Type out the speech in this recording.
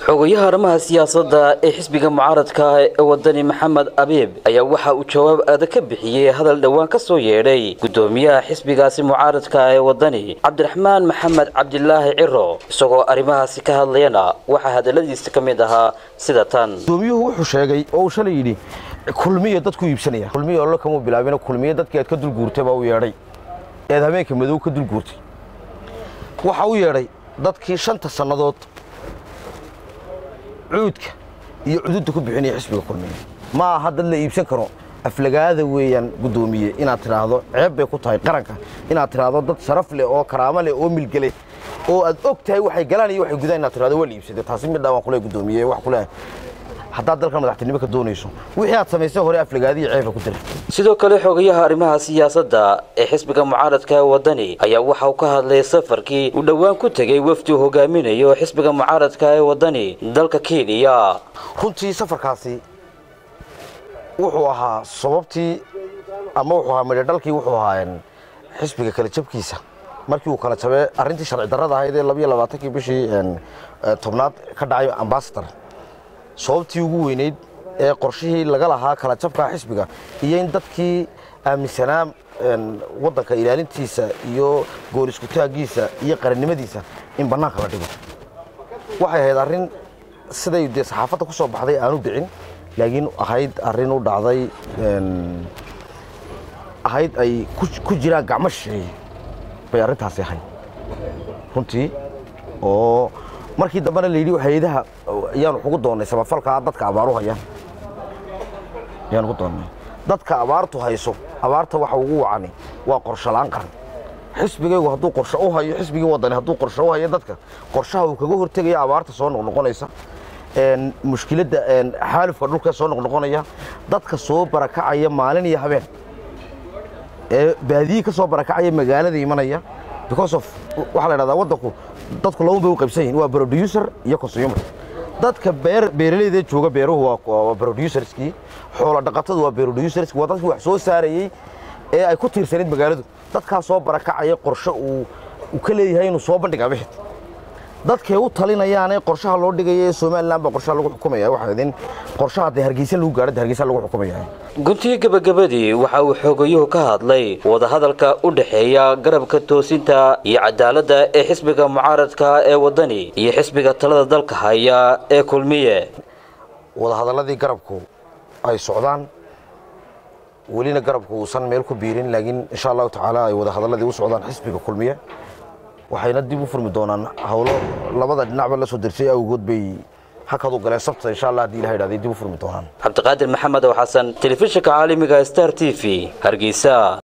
xogayaha arrimaha siyaasadda ee xisbiga mucaaradka ee wadani maxamed abiib ayaa waxa uu jawaab adag ka bixiyey hadal dhowaan ka soo yeedhay gudoomiyaha xisbigaasi mucaaradka ee wadani cabdiraxmaan maxamed cabdilaahi ciro isagoo arrimahaasi ka hadlayana waxaa hadaladiisa ka mid ahaa sida tan gudoomiyuhu wuxuu sheegay oo uu shalay yidhi kulmiya dadku iibsanaya kulmiya ollo kamuu bilaabina kulmiya dadkii aad ka dulguurtay baa u yeedhay eed habeenka madow ka dulguurtay waxa u yeedhay dadkii shanta sannadood cuudka iyo cududda ku bixinaya xisbiga kulmiya ma aha dad la iibsan karo aflagaada weeyaan guddoomiye inaad tidhaahdo ceeb bay ku tahay qaranka inaad tidhaahdo dad sharaf leh oo karaamo leh oo milgele oo aad og tahay waxay galaan iyo waxay gudaan inaad tidhahdo waa la iibsaday taasi midhaa waan kule guddoomiye wax kule haddaad dalkan madaxtinimo ka doonayso wixii aad samaysay hore aflagaadiyo ceeba ku dira sidoo kale xogayaha arrimaha siyaasadda ee xisbiga mucaaradka ee wadani ayaa waxa uu ka hadlay safarkii uu dhowaan ku tegey wafdi uu hogaaminayo xisbiga mucaaradka ee wadani dalka kenya runtii safarkaasi wuxuu ahaa sababtii ama wuxuu ahaa midhodhalkii wuxuu ahaa xisbiga kala jabkiisa markii uu kala jabee arrintii sharci darrada ahayd ee labiyo labaatankii bishii tobnaad ka dhacay ambasador sababtii ugu weynayd ee qorshihii laga lahaa kala jabka xisbiga iyo in dadkii aaminsanaa waddanka ilaalintiisa iyo gool iskutaaggiisa iyo qarannimadiisa in bannaanka la dhigo waxay ahayd arrin siday dee saxaafadda ku soo baxday aanu dhicin laakiin ahayd arrin u dhacday ahayd ay ku jiraan gacmo shisheeye bay arrintaasi ahayd runtii oo markii dambena la yidhi hay-adaha ayaanu ugu doonnay samafalkaa dadka abaaru hayaan ayaanu ugu doonnay dadka abaartu hayso abaarta waxa ugu wacani waa qorsholaan qaran xisbigaygu hadduu qorsho u hayo xisbigii wadani hadduu qorsho u hayo dadka qorshaha uu kaga hortegaya abaarta soo noqnoqonaysa mushkiladda xaalufka dhulka soo noqnoqonaya dadka soo barakacaya maalin iyo habeen ee baadiyi ka soo barakacaya magaalada imanaya because of waxaa la dhahdaa waddanku dadku laban bay u qaybsan yihin waa producer iyo consumer dadka beer beeralayda jooga beeruhu waa producerskii xoolo dhaqatadu waa producerskii waa dadkii wax soo saarayey ee ay ku tiirsanayd magaaladu dadkaa soo barakacaya qorshe uu ka leeyahay inuu soo bandhigaa bixid dadkay u talinayaane qorshaha loo dhigaya ee somalilan baa qorshaha lagu xukumaya waxaa idin qorshaha dee hargeysa lagu gaadho dee hargeysa lagu xukumaya guntii gabagabadii waxa uu xoogayuhu ka hadlay wadahadalka u dhexeeya garabka toosinta iyo cadaaladda ee xisbiga mucaaradka ee wadani iyo xisbiga talada dalka haya ee kulmiye wadahadalladii garabku ay socdaan welina garabku uusan meel ku biirin laakiin insha allahu tacaala ay wadahadalladii u socdaan xisbiga kulmiye waxayna dib u furmi doonaan hawlo labada dhinacba la soo dersay awgood bay hakadu galeen sabta insha allah haddii ilaha idhahday dib u furmi doonaan cabdiqaadir maxamed oo xasan telefishinka caalamiga star t v hargeysa